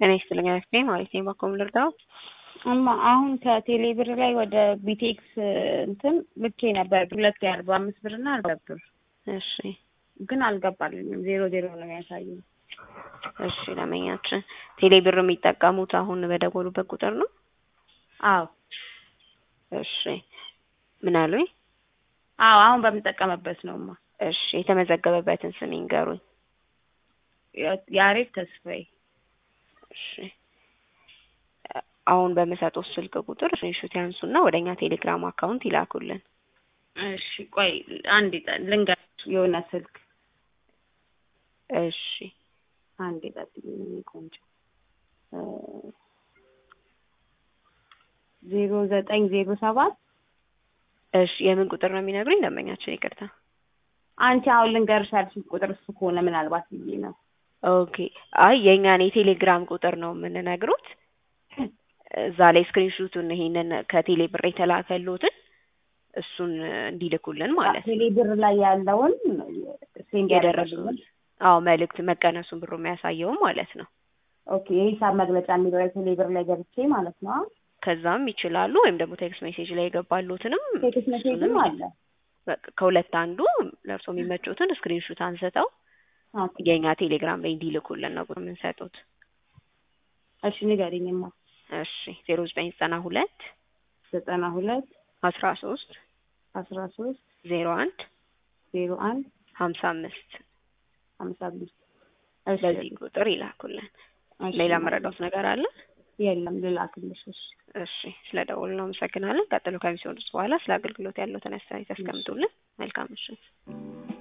ጤና ይስጥልኝ አክስቴ ማለት ነኝ። በኮም ልርዳው? እማ አሁን ከቴሌ ብር ላይ ወደ ቢቴክስ እንትን ልኬ ነበር ሁለት የአርባ አምስት ብር እና አርባ ብር እሺ ግን አልገባልኝም። ዜሮ ዜሮ ነው የሚያሳየው። እሺ ለመኛችን ቴሌ ብር የሚጠቀሙት አሁን በደወሉበት ቁጥር ነው? አዎ እሺ ምን አሉኝ? አዎ አሁን በምጠቀምበት ነውማ። እሺ የተመዘገበበትን ስም ይንገሩኝ። ያሬድ ተስፋዬ። እሺ አሁን በምሰጡት ስልክ ቁጥር ስክሪንሾት ያንሱና ወደኛ ቴሌግራም አካውንት ይላኩልን። እሺ ቆይ አንድ ልንገራችሁ የሆነ ስልክ እሺ አንድ ጠብቂኝ ቆንጆ ዜሮ ዘጠኝ ዜሮ ሰባት እሺ የምን ቁጥር ነው የሚነግሩኝ? ደንበኛችን ይቅርታ። አንቺ አሁን ልንገርሽ ያልሽኝ ቁጥር እሱ ከሆነ ምናልባት ብዬ ነው። ኦኬ አይ የእኛን የቴሌግራም ቁጥር ነው የምንነግሩት። እዛ ላይ ስክሪንሹቱን ይሄንን ከቴሌ ብር የተላከሉትን እሱን እንዲልኩልን ማለት ነው። ቴሌ ብር ላይ ያለውን ሴንድ የደረሱን አዎ መልእክት መቀነሱን ብሩ የሚያሳየው ማለት ነው። ኦኬ የሂሳብ መግለጫ የሚለው ላይ ቴሌ ብር ላይ ገብቼ ማለት ነው። ከዛም ይችላሉ ወይም ደግሞ ቴክስት ሜሴጅ ላይ የገባሉትንም ቴክስት ሜሴጅም አለ። በቃ ከሁለት አንዱ ለእርሶ የሚመቹትን ስክሪንሹት አንስተው ኦኬ የእኛ ቴሌግራም ላይ እንዲልኩልን ነው የምንሰጡት። እሺ ንገሪኝማ። እሺ ዜሮ ዘጠኝ ዘጠና ሁለት ዘጠና ሁለት አስራ ሶስት አስራ ሶስት ዜሮ አንድ ዜሮ አንድ ሀምሳ አምስት ሀምሳ አምስት በዚህ ቁጥር ይላኩልን። ሌላ መረዳት ነገር አለ? የለም ልላክልሽ። እሺ እሺ ስለ ደውል ነው አመሰግናለን። ቀጥሎ ከሚሲሆኑት በኋላ ስለ አገልግሎት ያለውን አስተያየት ያስቀምጡልን። መልካም ምሽት።